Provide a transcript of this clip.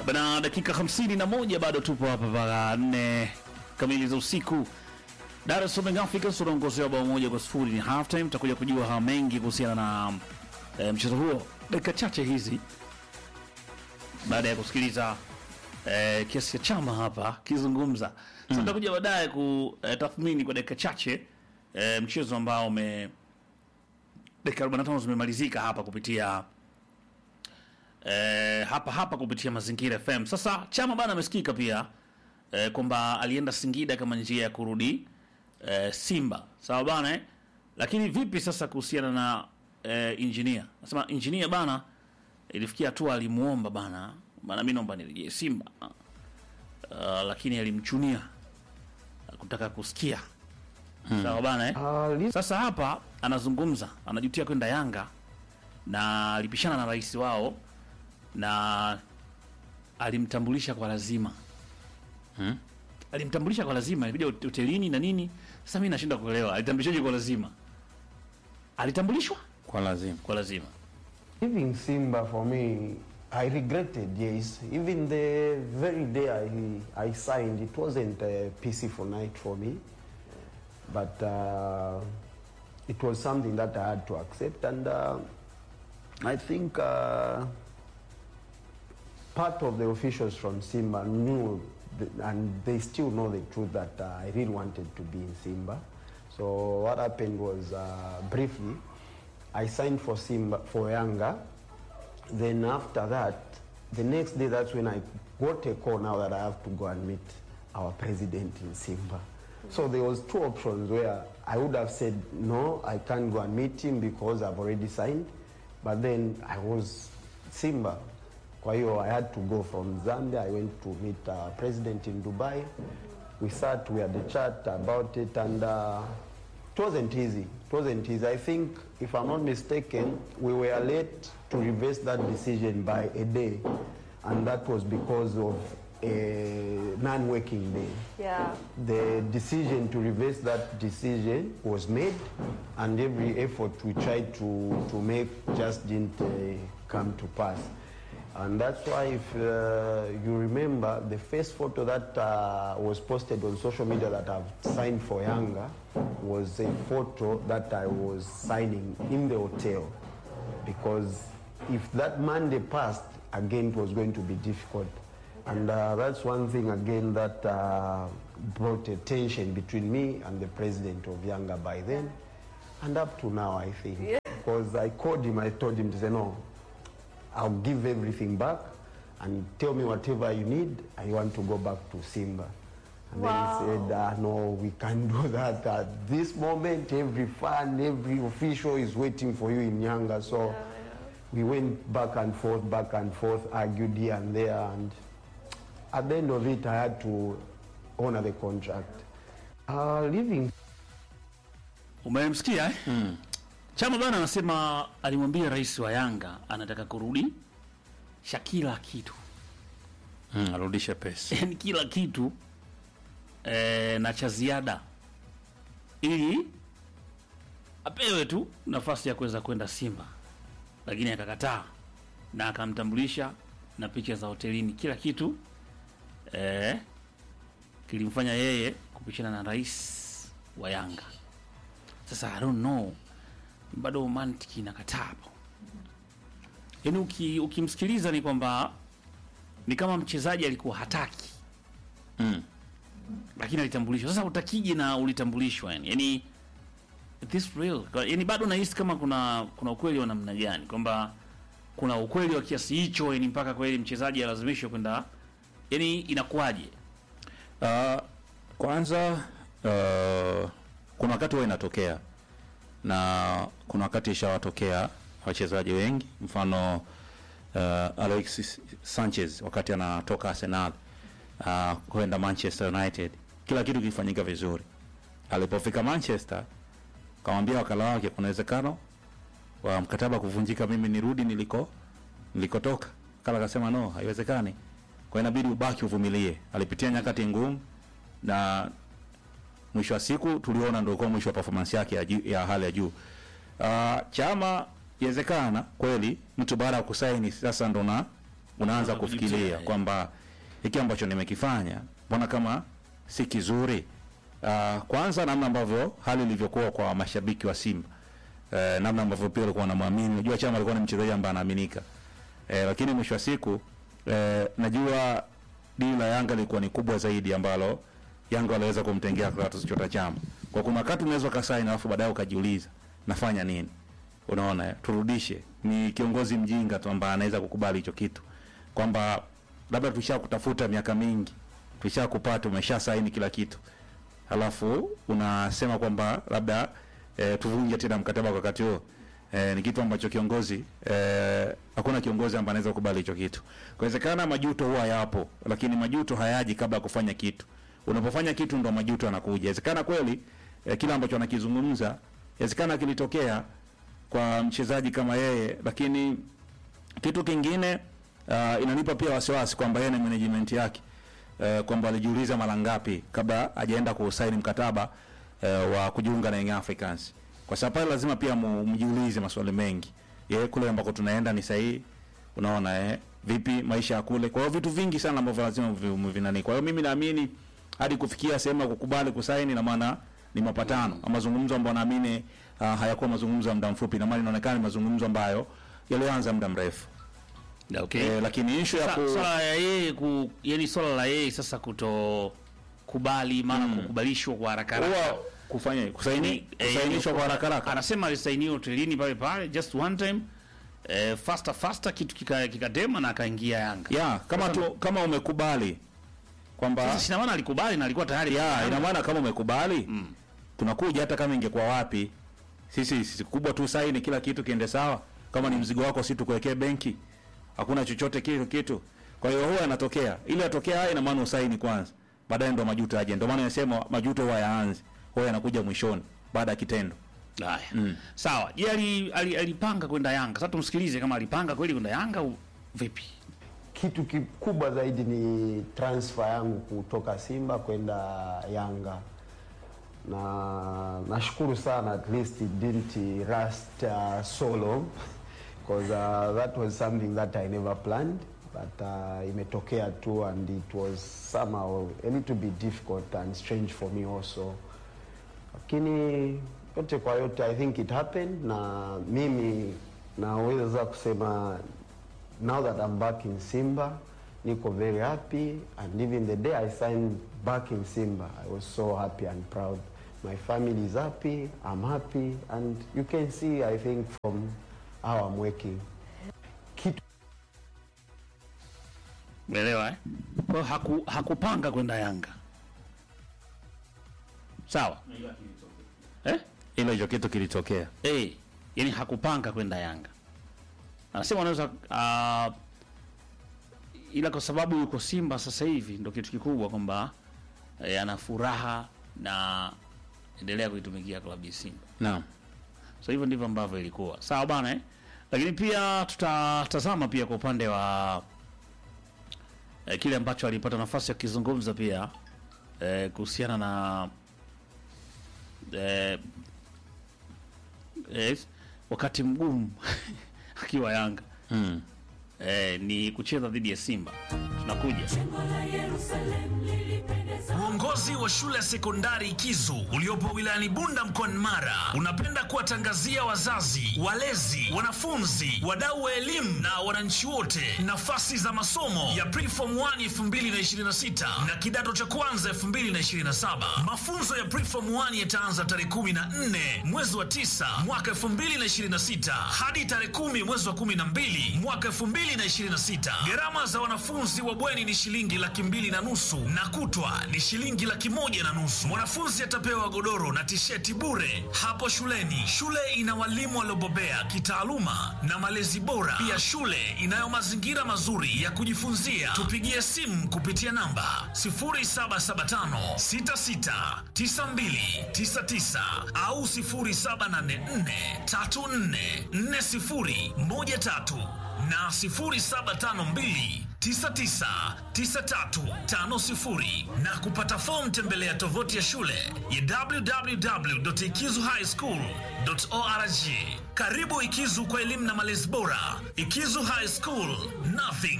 Bana, dakika hamsini na moja bado tupo hapa mpaka nne kamili za usiku. Dar es Salaam Africans wanaongozewa bao moja kwa sifuri ni half time. Tutakuja kujua haya mengi kuhusiana na e, mchezo huo dakika chache hizi baada ya kusikiliza e, kiasi cha chama hapa kizungumza. Sasa tutakuja baadaye kutathmini kwa dakika chache e, mchezo ambao ume dakika 45 zimemalizika hapa kupitia eh, hapa hapa kupitia Mazingira FM. Sasa Chama bana amesikika pia eh, kwamba alienda Singida kama njia ya kurudi eh, Simba, sawa bana eh? Lakini vipi sasa kuhusiana na eh, engineer? Nasema engineer bana, ilifikia hatua alimuomba bana, bana mimi naomba nirejee Simba uh, lakini alimchunia kutaka kusikia sawa bana eh? Ah, li- Sasa hapa anazungumza, anajutia kwenda Yanga na alipishana na rais wao na alimtambulisha kwa lazima Hmm? alimtambulisha kwa lazima, ilibidi hot- hotelini na nini. Sasa mimi nashinda kuelewa alitambulishaje kwa lazima? Alitambulishwa kwa lazima kwa lazima. leaving Simba for me, I regretted, yes. Even the very day I, I signed, it wasn't a peaceful night for me. But uh, it was something that I had to accept. And uh, I think uh, part of the officials from Simba knew, th- and they still know the truth that uh, I really wanted to be in Simba. So what happened was, uh, briefly, I signed for Simba for Yanga. Then after that, the next day, that's when I got a call now that I have to go and meet our president in Simba. So there was two options where I would have said no, I can't go and meet him because I've already signed. But then I was Simba. Kwa hiyo I had to go from Zambia. I went to meet our president in Dubai. We sat, we had a chat about it, and uh, it wasn't easy. It wasn't easy. I think, if I'm not mistaken, we were late to reverse that decision by a day, and that was because of a non-working day. Yeah. The decision to reverse that decision was made, and every effort we tried to, to make just didn't uh, come to pass. And that's why, if uh, you remember, the first photo that uh, was posted on social media that I've signed for Yanga was a photo that I was signing in the hotel. Because if that Monday passed, again, it was going to be difficult. And uh, that's one thing, again, that uh, brought a tension between me and the president of Yanga by then. And up to now, I think. Because I called him, I told him to say, no, I'll give everything back and tell me whatever you need. I want to go back to Simba. And Wow. then he said, uh, no, we can't do that. At this moment, every fan, every official is waiting for you in Yanga. So we went back and forth, back and forth, argued here and there. And at the end of it, I had to honor the contract. Uh, leaving Umemsikia eh? Chama bana anasema alimwambia rais wa Yanga anataka kurudi sha kila kitu mm, arudishe pesa yani kila kitu eh, na cha ziada ili apewe tu nafasi ya kuweza kwenda Simba, lakini akakataa na akamtambulisha na picha za hotelini, kila kitu eh, kilimfanya yeye kupishana na rais wa Yanga. Sasa I don't know, bado mantiki inakataa hapo. Yaani uki, ukimsikiliza ni kwamba ni kama mchezaji alikuwa hataki mm. lakini alitambulishwa. Sasa utakije na ulitambulishwa yani, yani is this real? Kwa- Yani bado nahisi kama kuna kuna ukweli wa namna gani, kwamba kuna ukweli wa kiasi hicho, yani mpaka kweli mchezaji alazimishwe kwenda, yani inakuwaje? Uh, kwanza uh, kuna wakati huwa inatokea na kuna wakati ishawatokea wachezaji wengi, mfano uh, Alexis Sanchez wakati anatoka Arsenal uh, kwenda Manchester United, kila kitu kilifanyika vizuri. Alipofika Manchester, kamwambia wakala wake kuna uwezekano wa mkataba kuvunjika, mimi nirudi niliko nilikotoka. Wakala akasema no, haiwezekani, kwa hiyo inabidi ubaki uvumilie. Alipitia nyakati ngumu na mwisho wa siku tuliona ndio kwa mwisho wa performance yake ya, juu- ya hali ya juu. Uh, chama Inawezekana kweli mtu baada ya kusaini sasa ndo na unaanza Unaanza kufikiria kujutia, kwamba hiki ambacho nimekifanya mbona kama si kizuri. Uh, kwanza namna ambavyo hali ilivyokuwa kwa mashabiki wa Simba uh, namna ambavyo pia walikuwa wanamwamini. Unajua Chama alikuwa ni mchezaji ambaye anaaminika uh, lakini mwisho wa siku uh, najua dili la Yanga lilikuwa ni kubwa zaidi ambalo Yanga waliweza kumtengea Clatous Chota Chama. Kwa kuna wakati unaweza ukasaini alafu baadaye ukajiuliza nafanya nini? Unaona, eh, turudishe. Ni kiongozi mjinga tu ambaye anaweza kukubali hicho kitu kwamba labda tushakutafuta miaka mingi, tushakupata, umesha saini kila kitu, halafu unasema kwamba labda e, tuvunje tena mkataba kwa wakati huo. E, ni kitu ambacho kiongozi e, hakuna kiongozi ambaye anaweza kukubali hicho kitu. Inawezekana majuto huwa yapo, lakini majuto hayaji kabla ya kufanya kitu. Unapofanya kitu ndo majuto yanakuja. Inawezekana kweli e, kile ambacho anakizungumza inawezekana kilitokea kwa mchezaji kama yeye, lakini kitu kingine uh, inanipa pia wasiwasi kwamba yeye na management yake uh, kwamba alijiuliza mara ngapi kabla hajaenda kusaini mkataba uh, wa kujiunga na Young Africans, kwa sababu pale lazima pia mu- mjiulize maswali mengi. Yeye kule ambako tunaenda ni sahihi? Unaona eh, vipi maisha ya kule? Kwa hiyo vitu vingi sana ambavyo lazima vi- mvinani. Kwa hiyo mimi naamini hadi kufikia sehemu ya kukubali kusaini, na maana ni mapatano ama mazungumzo ambayo naamini uh, hayakuwa mazungumzo ya muda mfupi, na maana inaonekana ni mazungumzo ambayo yalianza muda mrefu. Okay. Eh, lakini issue ya Sa- ku swala ya yeye ku yani swala la yeye sasa kuto kubali maana kukubalishwa kwa haraka haraka huwa kufanya kusaini Ni- eh, kusainishwa kwa haraka haraka. anasema alisainiwa hotelini pale pale just one time eh, faster faster kitu kika- kikatema na akaingia Yanga. Ya, kama tu kama umekubali kwamba Sasa sina maana alikubali na alikuwa tayari ya ina maana kama umekubali tunakuja hata kama ingekuwa wapi sisi sisi kubwa tu saini kila kitu kiende sawa kama ni mzigo wako si tukuwekee benki hakuna chochote kitu kitu kwa hiyo huwa yanatokea ili atokea haya ina maana usaini kwanza baadaye ndo majuto aje ndio maana nasema majuto huwa yaanze huwa yanakuja mwishoni baada ya kitendo Haya. Sawa. Je, ali, ali, alipanga kwenda Yanga. Sasa tumsikilize kama alipanga kweli kwenda Yanga au vipi? Kitu kikubwa zaidi ni transfer yangu kutoka Simba kwenda Yanga, na nashukuru sana at least it didn't last uh, so long because uh, that was something that I never planned but uh, imetokea tu and it was somehow a little bit difficult and strange for me also lakini yote kwa yote I think it happened, na mimi naweza kusema now that I'm back in Simba niko very happy and even the day I signed back in Simba I was so happy and proud. My family is happy, I'm happy and you can see I think from how I'm working. Kitu Umeelewa eh? Kwa hiyo haku, hakupanga kwenda Yanga. Sawa. Eh? ila hicho kitu kilitokea Eh, yani hakupanga kwenda Yanga. Anasema anaweza uh, ila kwa sababu yuko Simba sasa hivi ndo kitu kikubwa kwamba eh, ana furaha na endelea kuitumikia klabu ya Simba. naam So hivyo ndivyo ambavyo ilikuwa. Sawa bana eh? Lakini pia tutatazama pia kwa upande wa eh, kile ambacho alipata nafasi ya kukizungumza pia eh, kuhusiana na eh, eh, wakati mgumu akiwa Yanga mm. eh, ni kucheza dhidi ya Simba. Tunakuja. Uongozi wa shule ya sekondari Kizu uliopo wilayani Bunda mkoani Mara unapenda kuwatangazia wazazi, walezi, wanafunzi, wadau wa elimu na wananchi wote nafasi za masomo ya Preform 1 2026 na kidato cha kwanza 2027. Mafunzo ya Preform 1 yataanza tarehe 14 mwezi wa 9 mwaka 2026 hadi tarehe 10 mwezi wa 12 mwaka 2026. Gharama za wanafunzi wa bweni ni shilingi laki mbili na nusu na kutwa ni shilingi laki moja na nusu. Mwanafunzi atapewa godoro na tisheti bure hapo shuleni. Shule ina walimu waliobobea kitaaluma na malezi bora. Pia shule inayo mazingira mazuri ya kujifunzia. Tupigie simu kupitia namba 0775 66 92 99 au 0784 34 40 13 na 0752 999350 na kupata fomu tembelea tovuti ya shule ya www.ikizuhighschool.org. Karibu Ikizu kwa elimu na malezi bora. Ikizu High School, nothing